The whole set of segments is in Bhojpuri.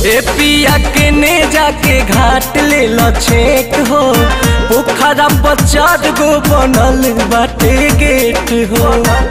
ए पिया के ने जाके घाट ले ल छेक हो पोखरा पर चार गो बनल बाटे गेट हो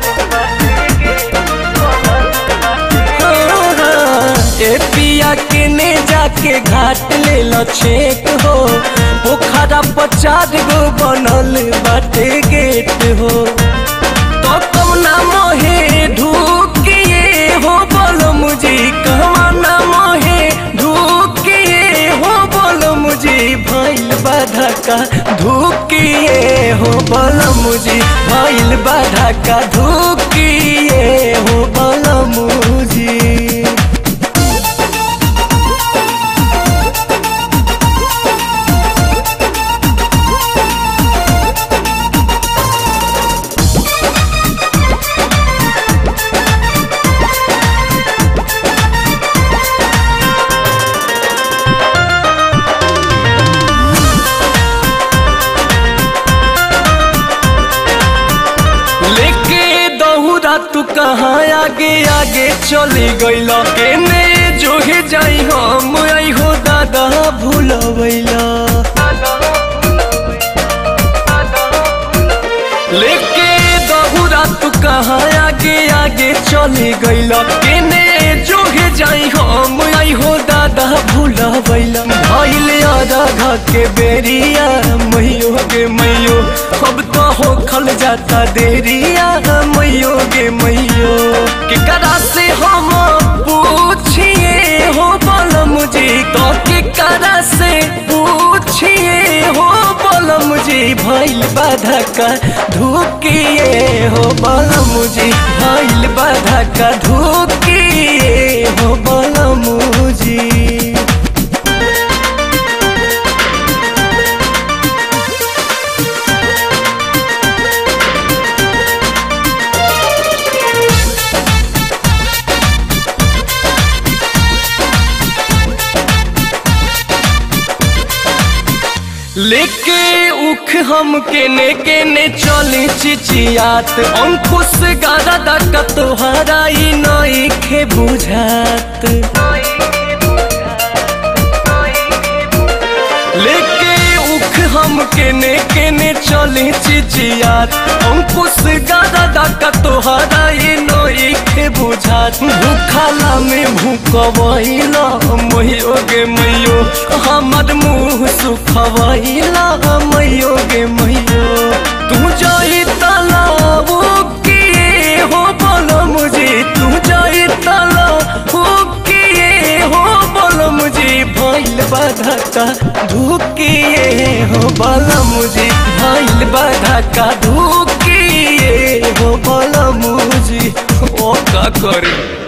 ए पिया के ने जाके घाट ले ल छेक हो पोखरा पर चार गो बनल बाटे गेट हो तो कौना मोहे ढूकिए हो बोलो मुझे कहवा ना मोहे ढूकिए हो बोलो मुझे भइल बाधा का धूकिए हो बोलो मुझे भइल बाधा का धूकिए हो बोलो मुझे लेके दहुरा तू कहाँ आगे आगे चली गईल केने जो हे जाई हम आई हो दादा भूलवैला लेके दहुरा तू कहाँ आगे आगे चली गईल केने जो हे जाई हम आई हो दादा भूलवैला भइल राधा के बेरिया मैयो गे मैयो अब तो हो खल जाता देरिया मैयो गे मैयो के करा से हम पूछिए हो बोल मुझे तो के करा से पूछिए हो बोल मुझे भइल बाधा का धुकिए हो बोल मुझे भइल बाधा का धुकिए हो बोल मुझे लेके उख हम केने केने चली चिचियात अंकुश गारा दाका तोहरा ई नई खे बुझात लेके उख हम केने केने चली चिचियात अंकुश गारा दाका तोहरा ई नई खे बुझात भूखाला में भूकवैला मैयो गे मैयो हमर मुँह सुखवैला मैयो गे मैयो तू जाई तालाब किए हो बोलो मुझे तू जाई तालाब किए हो बोलो मुझे भइल बाधा का धुकिए हो बोलो मुझे भइल बाधा का धुकिए हो बोलो मुझे ओ का करे